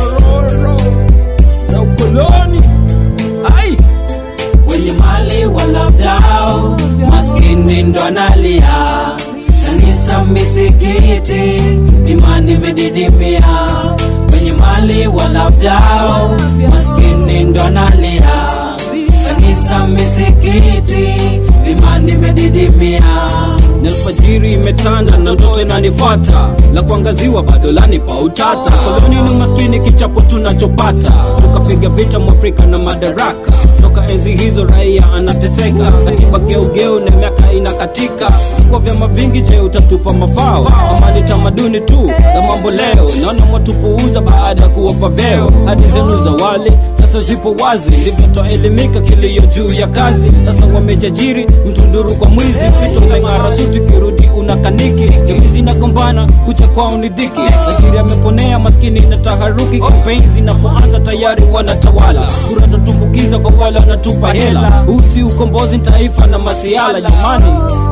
nyororo za ukoloni ai wenye mali wala vyao, maskini ndo analia. Kanisa, misikiti, imani imedidimia. Wenye mali wala vyao, maskini ndo analia. Kanisa, misikiti, imani imedidimia. na alfajiri imetanda na ndoto inanifuata la kuangaziwa bado lanipa utata koloni ni maskini kichapo tunachopata tukapiga vita mwafrika na madaraka toka enzi hizo raia anateseka katiba geugeu na miaka inakatika kwa vyama vingi je utatupa mafao ama ni tamaduni tu za mambo leo naona mwatupuuza baada ya kuwapa vyeo hadi zenu za wale sasa zipo wazi ndivyo twaelimika kilio juu ya kazi sasa wamejajiri mtunduru kwa mwizi vito ng'ara suti kirudi una kaniki jamii zinagombana kucha kwao ni dhiki tajiri ameponea maskini na taharuki kampeni zinapoanza tayari wanatawala kura tatumbukiza kwa wale wanatupa hela usi ukombozi taifa na masiala jamani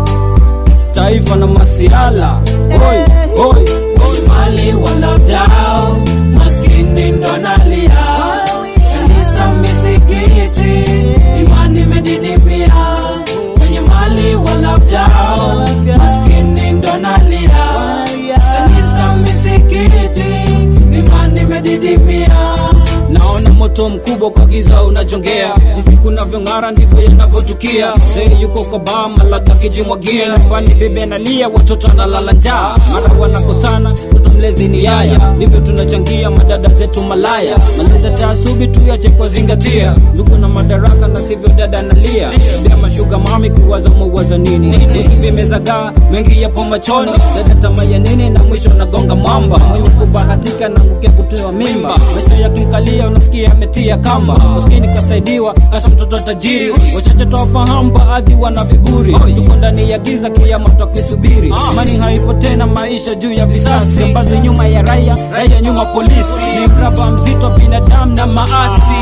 taifa na masiala oi oi wenye mali wala vyao, maskini ndo analia. Kanisa, misikiti, imani imedidimia. Wenye mali wala vyao, maskini ndo analia. Kanisa, misikiti, imani imedidimia. naona moto mkubwa kwa giza unajongea jinsi kunavyong'ara ndivyo yanavyotukia Zee yuko kwa baa malaga kijimwagia nyumbani bibi analia watoto analala njaa mara wanakosana mtoto mlezi ni yaya ndivyo tunachangia madada zetu malaya malezi taasubi tuyache kwa zingatia ndugu na madaraka na sivyo dada analia bia mashuga mami kuwaza mwawaza nini hivi vimezagaa mengi yapo machoni dada tamaa ya nini na mwisho nagonga mwamba mwenye kubahatika na ngukia kutoa mimba maisha yakimkalia unasikia ametia kamba maskini kasaidiwa kasa mtoto tajiri wachache twafahamu baadhi wana viburi tuko ndani ya giza kiama twakisubiri amani haipo tena maisha juu ya visasi ambazo nyuma ya raia raia nyuma polisi ni mraba mzito binadamu na maasi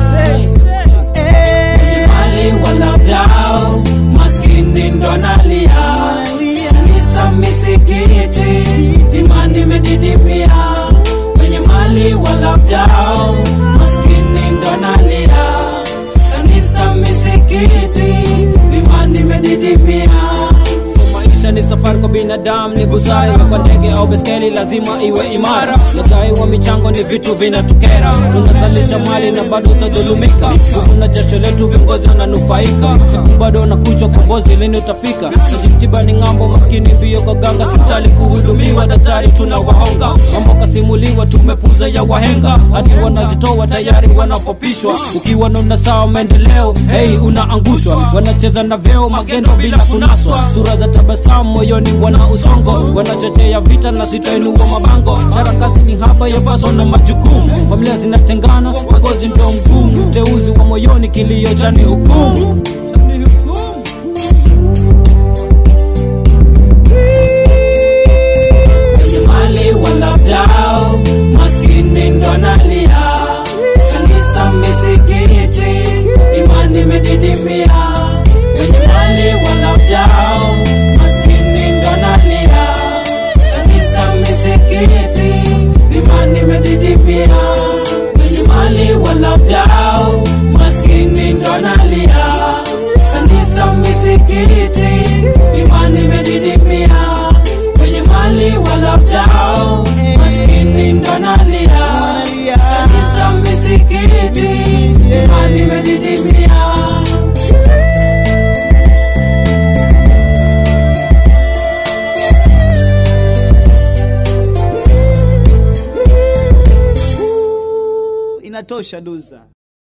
Wenye mali wala vyao, maskini ndo analia. Kanisa, misikiti, imani imedidimia. Wenye mali wala vyao, maskini ndo analia. Kanisa, misikiti, imani imedidimia. maisha ni safari kwa binadamu ni busara kwa ndege au beskeli lazima iwe imara nadai wa michango ni vitu vinatukera tunazalisha mali na bado utadhulumika kuna jasho letu viongozi wananufaika siku bado nakuja kombozi lini utafika najimtiba ni ng'ambo maskini mbio kwa ganga hospitali kuhudumiwa daktari tunawahonga mambo kasimuliwa tumepuza ya wahenga hadi wanazitoa tayari wanapopishwa ukiwa nuna sawa maendeleo hey unaangushwa wanacheza na vyeo magendo bila kunaswa sura za tabasamu moyoni wana usongo wanachochea vita na sitainua mabango sarakasi ni haba ya baso na majukumu familia zinatengana wagozi ndo mgumu teuzi wa moyoni kilio cha ni hukumu Wenye mali wala vyao, maskini ndo analia. Kanisa, misikiti, imani imedidimia. Wenye mali wala vyao, maskini ndo analia. Kanisa, misikiti, imani imedidimia. Wenye mali wala vyao, maskini ndo analia. Kanisa, misikiti, imani imedidimia wenye mali wala vyao, maskini ndo analia. Kanisa, misikiti, imani imedidimia. inatosha duza